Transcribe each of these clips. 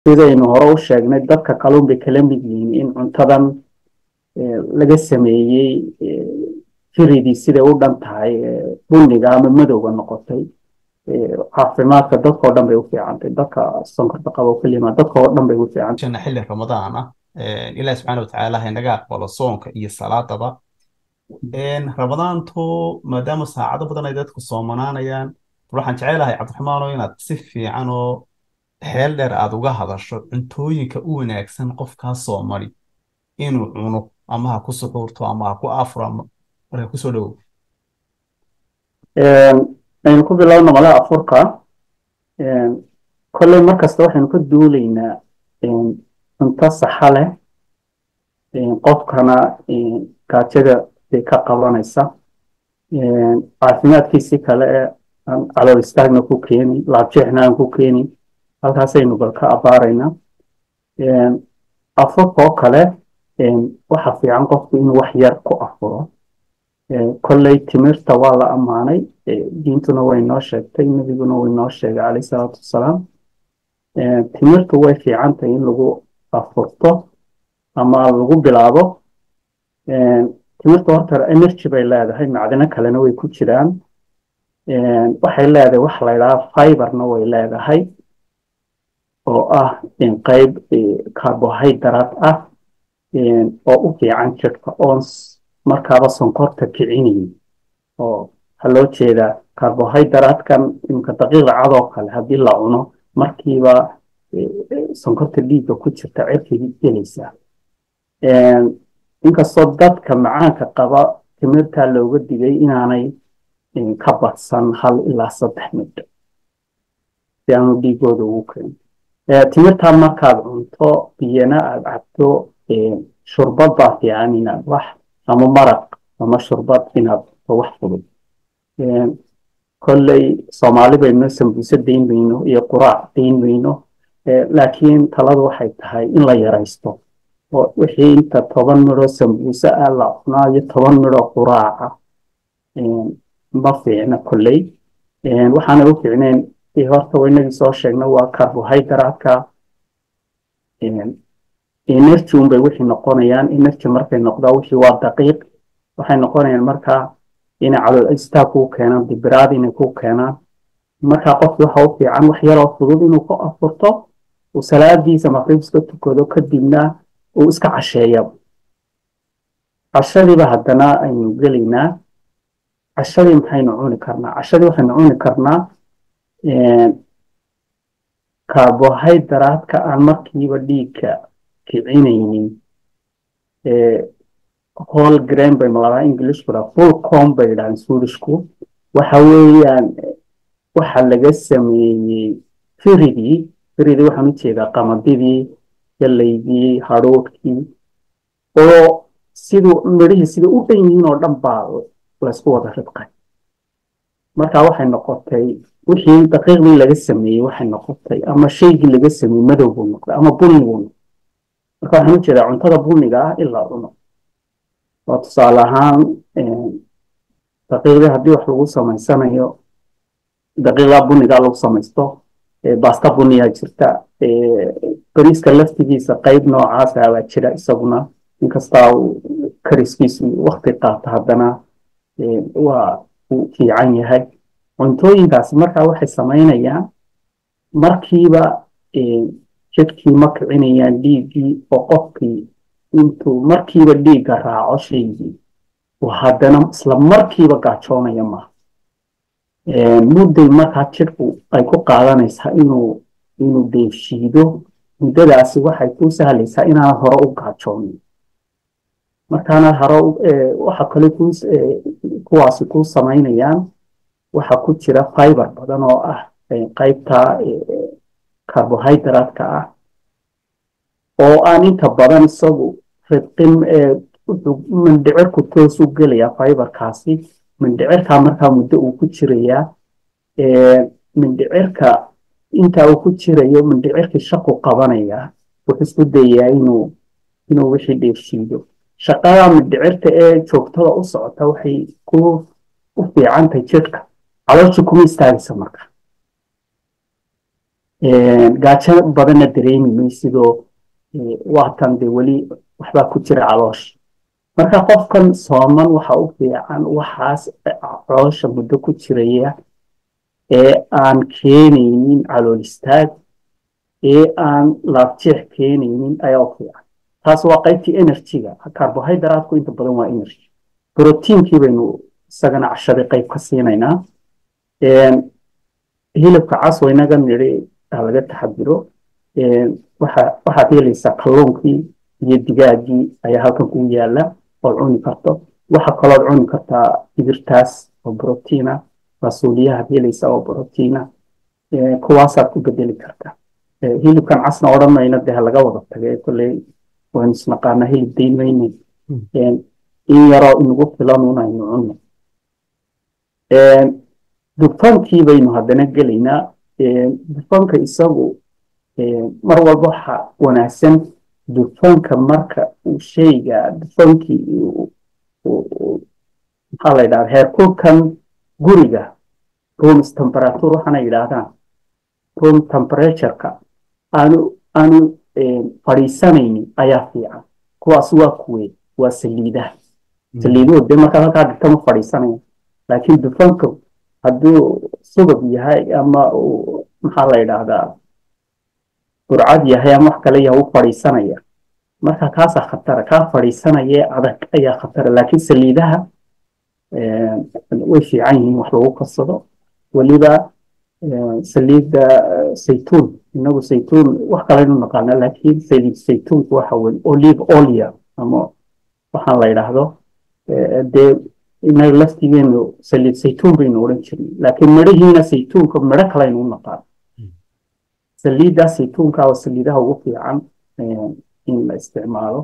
sidaynu hore u sheegnay dadka kalluun bay kala mid yihiin in cuntadan laga sameeyey firidii siday u dhan tahay bunniga ama madowga noqotay caafimaadka dadkao dhan bay u fiicantay dadka sonkorta qabo kelima dadkao dhan bay u fiicantay jana xilli ramadaan ah ilaahi subxaana watacaala ha inaga aqbalo soonka iyo salaadaba ramadaantu maadaama saacado badan ay dadku soomanaanayaan waxaan jecelahay cabdiraxmaano inaad si fiican oo xeel dheer aad uga hadasho cuntooyinka u wanaagsan qofkaa soomali inuu cuno ama ha ku suxuurto ama ha ku afro ama marka kusoo dhowow aynu ku bilowno mala afurka kolley markasta waxaynu ka duulaynaa cunto saxa leh qofkana gaajada bay ka qabanaysa caafimaadkiisi kale ee aan calool istaagna ku keenin laabjeexna aan ku keenin halkaasaynu bal ka abaaraynaa afurka oo kale waxa fiican qofku inuu wax yar ku afuro kolley timirta waa la ammaanay diintuna way noo sheegtay nebiguna way noo sheegay calayh salaatu wasalaam timirtu way fiican tahay in lagu afurto ama lagu bilaabo timirta horta energy bay leedahay macdino kalena way ku jiraan waxay leedahay wax la ydhaha fiberna way leedahay oo ah qayb carbohydrate ah oo u fiican jirka oons markaaba sonkorta kicinayn oo waxaa loo jeedaa carbohydratekan imika daqiiqa cadoo kale haddii la cuno markiiba sonkorta dhiigga ku jirta cirkigii gelaysaa inkastoo dadka macaanka qaba timirtaa looga digay inaanay ka badsan hal ilaa saddex midho si aanu dhiigooda ugu keenin timirtaa markaad cunto biyana aad cabto shurbad baa fiican inaad wax ama maraq ama shurbad inaad wax fudud kolley soomaali bayno sambuuse dayn mayno iyo quraac dayn mayno laakiin taladu waxay tahay in la yaraysto oo wixii inta toban midhoo sambuuse ah la cunaayo toban midhoo quraaca ma fiicna kolley waxaana u fiicneen horta waynagii soo sheegna waa carbohydratka energy unbay wixii noqonayaan energy markay noqdaa wixii waa daqiiq waxay noqonayaan markaa inay calool istaag kuu keenaan dibiraad inay kuu keenaan markaa qofki waxa u fiican wax yaroo fudud inuu ku afurto uu salaadiisa maqrib iska tukado kadibna uu iska casheeya cashadiiba haddana aynu gelaynaa cashadii maxaynu cuni karnaa cashadii waxaynu cuni karnaa carbohydratka aan markiiba dhiigka kicinaynin whole grain bay maladaa englishku dhaa full com bay dhahaan swedishku waxa weeyaan waxa laga sameeyey firidii firidii waxaan u jeedaa qamadidii galaydii hadhuudhkii oo siduu midhihii sida u dhan yihiin oo dhan baa laysku wada ridqay marka waxay noqotay wixii daqiiqdii laga sameeyey waxay noqotay ama shaygii laga sameeyey madow buu noqday ama bunni buu noqday marka waxaan u jeedaa cuntada bunniga ah ilaa cuno oo tusaale ahaan daqiiqdii haddii wax lagu samaysanayo daqiiqdaa bunnigaa lagu samaysto basta bunniyaa jirta bariiska laftigiisa qayb noocaasa baa jira isaguna inkastaa kariskiisu wakti qaata haddana waa uu fiican yahay cuntooyinkaasi markaa waxay samaynayaan markiiba jidhkii ma kicinayaan dhiiggii oo qofkii intuu markiiba dhiigga raaco shaygii haddana isla markiiba gaajoonaya maaha mudday markaa jidhku ay ku qaadanaysaa inuu inuu deefshiido muddadaasi waxay kuu sahlaysaa inaanad hore u gaajoonin markaanad hore waxa kale kuwaasi kuu samaynayaan waxa ku jira fiber badan oo ah qaybta carbohydratka ah oo aan inta badan isagu ridqin mindhicirku toos u gelayaa fiberkaasi mindhicirkaa markaa muddo uu ku jirayaa mindhicirka intaa uu ku jirayo mindhicirkii shaqu qabanayaa wuxuu isku dayaa inuu inuu wixii dheefshiido shaqada mindhicirta ee joogtada u socota waxay ku u fiicantahay jidhka calooshii kuma istaagaysa marka gaajo badanna dareemi maysidoo waatan dee weli waxbaa ku jira caloosha marka qofkan sooman waxa u fiican waxaas caloosha muddo ku jiraya ee aan keenaynin calool istaag ee aan laabjeex keenaynin ayaa u fiican taas waa qaybtii energyga carbohydrateku inta badan waa energy proteinkii baynu isagana cashadii qayb ka siinaynaa hilibka cas waa inaga nidhi laga taxadiro waxaad helaysaa kalluunkii iyo digaagii ayaa halkan kugu yaala ood cuni karto waxa kalood cuni kartaa digirtaas oo brotiina rasuuliyahaad helaysaa oo brotiina kuwaasaad ku bedeli kartaa hilibkan casna odhan mayna dee laga wada tagay kolley waynu isnaqaanaa hilib dayn mayne in yaroo inagu filan un aynu cunno dufankii baynu haddana gelaynaa dufanka isagu mar walba waxa wanaagsan dufanka marka uu shayga dufankii maxaa la yidhahda heerkulkan guriga room temperature waxaana yidhaahdaan room temperatureka aanu aanu fadhiisanaynin ayaa fiican kuwaas waa kuwe waa saliidaha saliiduhu dee markaad halkaa dhigta ma fadhiisanaya laakiin dufanka hadduu subag yahay ama maxaa la yidhaahdaa burcad yahay ama wax kale yahay u fadhiisanaya marka kaasaa khatara kaa fadhiisanayee adag ayaa khatara laakiin saliidaha way fiican yihiin wax lagu karsado weliba saliidda saytuun inagu saytuun wax kalenu naqaana laakiin saliid saytuunku waxa weye olive olia ama waxaan la yidhaahdo dee inaga laftigeenu saliid saytuun baynu odhan jirnay laakiin midhihiina saytuunka midho kalaynu u naqaan saliiddaa saytuunka oo saliidaha ugu fiican in la isticmaalo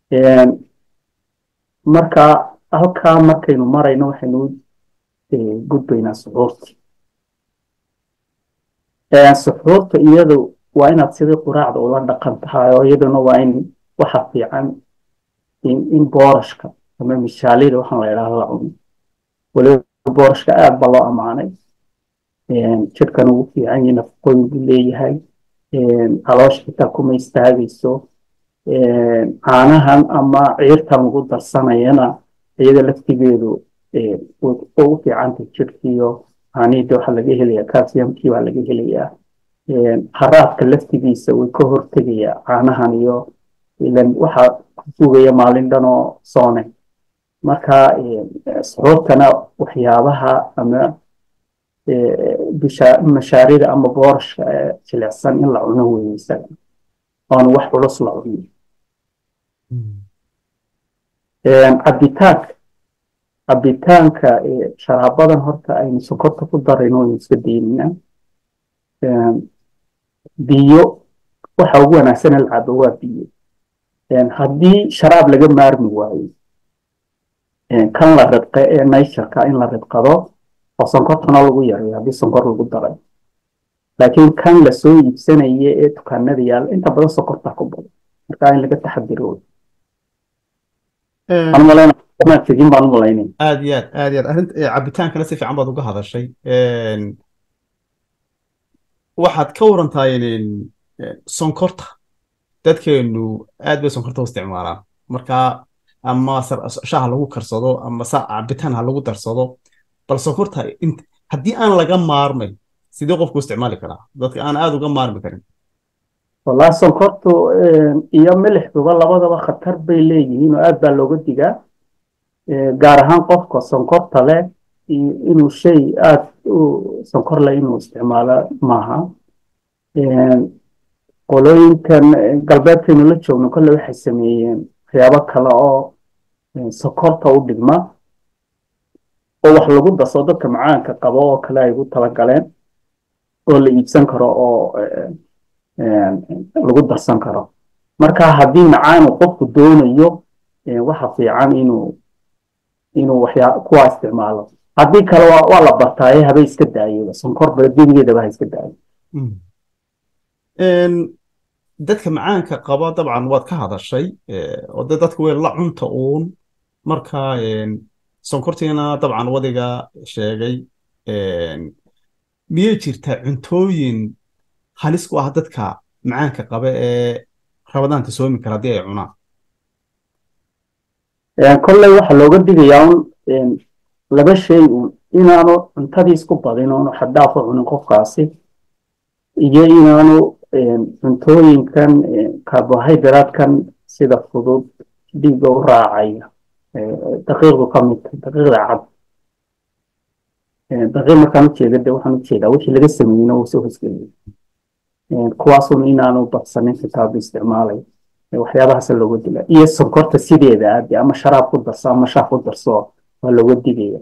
marka halkaa markaynu marayno waxaynu gudbaynaa suxuurta suxuurta iyadu waa inaad sidii quraacda ula dhaqan tahay oo iyaduna waa in waxa fiican in boorashka ama mishaalida waxaan la idhaahdo la cuno weliba boorashka aad ba loo ammaanay jidhkan ugu fiican yahay nafaqooyin buu leeyahay caloosha xitaa kuma istaagayso caanahan ama ciirtan lagu darsanayana iyada laftigeedu ugu fiicantay jidhkiiyo caanihii waxaa laga helayaa calciumkii baa laga helayaa haraadka laftigiisa way ka hortegayaa caanahan iyo ilan waxaa ku sugaya maalin dhan oo soone marka suxuurtana waxyaabaha ama mashaarida ama boorashka jilicsan in la cuno weeye isaga oona wax culus la cuno cabitaanka cabitaanka sharaabadan horta aynu sokorta ku darayno waynu iska daynaynaa biyo waxa ugu wanaagsan in la cabo waa biyo haddii sharaab laga maarmi waayo kan la ridqe ee naysharka in la ridqado oo sonkortana lagu yareeyo haddii sonkor lagu daray laakiin kan lasoo iibsanaya ee dukaanada yaalla inta badan sonkorta ku badan marka in laga taxadiro tegin baan umalaynay aad iyo aad aad iyo aad arrinta cabitaankana si fiican baad uga hadashay waxaad ka warantahay sonkorta dadkeenu aad bay sonkorta u isticmaalaan marka ama shaha lagu karsado ama cabitaan ha lagu darsado bal sonkorta haddii aan laga maarmay sidee qofku isticmaali karaa dadka aan aad uga maarmi karin wallahi sonkortu iyo milixduba labadaba khatar bay leeyihiin oo aad baa looga digaa gaar ahaan qofka sonkorta leh inuu shay aad u sonkor leh inuu isticmaalo maaha qolooyinkan galbeedkaynu la joogno kolle waxay sameeyeen waxyaabo kale oo sokorta u dhigma oo wax lagu darso dadka macaanka qabo oo kale ay ugu talagaleen oo la iibsan karo oo lagu darsan karo marka haddii macaanu qofku doonayo waxa fiican inuu inuu waxyaa kuwa isticmaalo haddii kale waa la bartaaye haba iska daayo sonkor gebigeedaba ha iska daayo dadka macaanka qaba dabcan waad ka hadashay oo de dadka way la cunta uun marka sonkortiina dabcan wadiga sheegay miyay jirtaa cuntooyin halis ku ah dadka macaanka qaba ee rabadaanta soomi kara haddii ay cunaan kolley waxaa looga digayaa un laba shay un inaanu cuntadii isku badin oonu xaddaafa cunin qofkaasi iyo inaanu cuntooyinkan carbohydratekan sida fudud dhiigga u raacaya daqiiqdu ka mid daqiiqda cad daqiiq markaan ujeeda de waxaan ujeedaa wixii laga sameeyeyna wuu soo hosgeliyay kuwaasun inaanu badsanin kitaabka isticmaalay waxyaabahaasa looga dila iyo sonkorta sideeda ade ama sharaab ku darso ama shaah ku darso waa looga digaya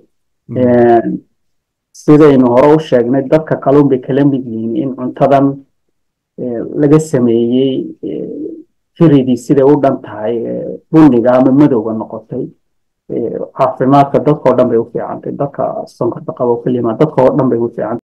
sidaynu hore u sheegnay dadka kalun bay kala mid yihiin in cuntadan laga sameeyey firidii siday u dhan tahay buniga ama madowga noqotay caafimaadka dadkao dhan bay u fiicantay dadka sonkorta qabo kelimaa dadka oo dhan bay u fiicantay